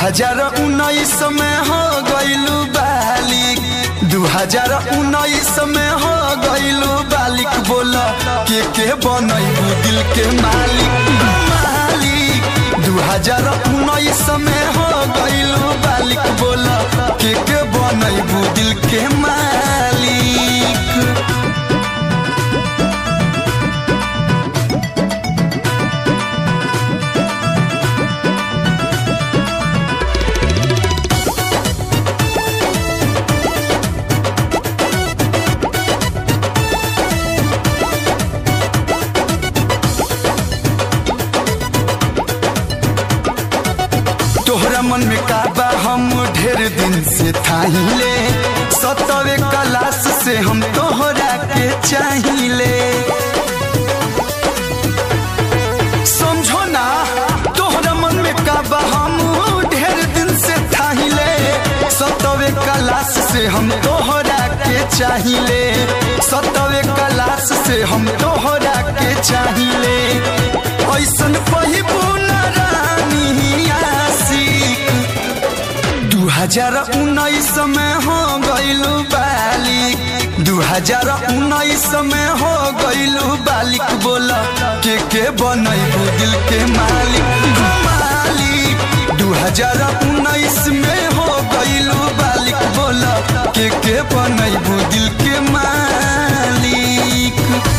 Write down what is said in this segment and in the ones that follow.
हजार उन्नीस में हो गईलू बालिक दू हजार उन्नीस में हो गईलू बालिक बोल के के बनैबू दिल के मालिक मालिक दू हजार उन्नीस में हो गईलू बालिक बोल के के बनैबू दिल के मालिक तोहरा मन में काबा हम ढेर दिन से थाहिले सतवे क्लास से हम तोहरा के चाहिए समझो ना तोहरा मन में काबा हम ढेर दिन से थाहिले सतवे क्लास से हम तोहरा के चाहिए सतवे क्लास से हम तोहरा के चाहिए ऐसन पहिबू न रानी आशिक दू हजार उन्नीस में हो गईलू बालिक दू हजार उन्नीस में हो गईलू बालिक बोल के के बनैबू दिल के मालिक मालिक दू हजार उन्नीस में हो गईलू बालिक बोल के के बनैबू दिल के मालिक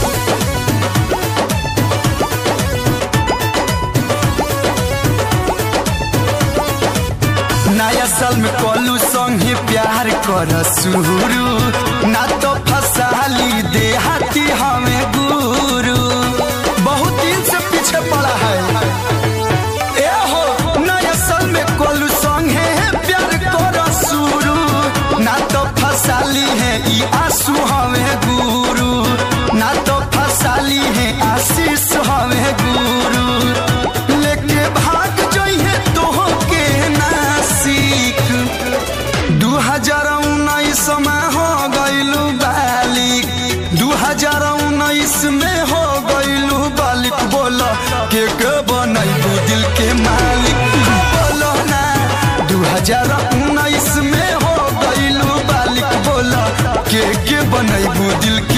नया साल में कलू संगे प्यार कर शुरू ना तो फसाली देहाती हमें गुरु बहुत दिन से पीछे पड़ा है ए हो नया साल में कलू संगे प्यार कर शुरू ना तो फसाली है ई आंसू हमें गुरु ना तो फसाली है आशीष हमें गुरु लेके भाग जइहे तोह के नासिक दू हजार उन्नीस में हो गईलू बालिक दू हजार उन्नीस में हो गईलू बालिक बोल के के बनैबू दिल के मालिक बोलो ना दू हजार उन्नीस में हो गईलू बालिक बोल के के बनैबू दिल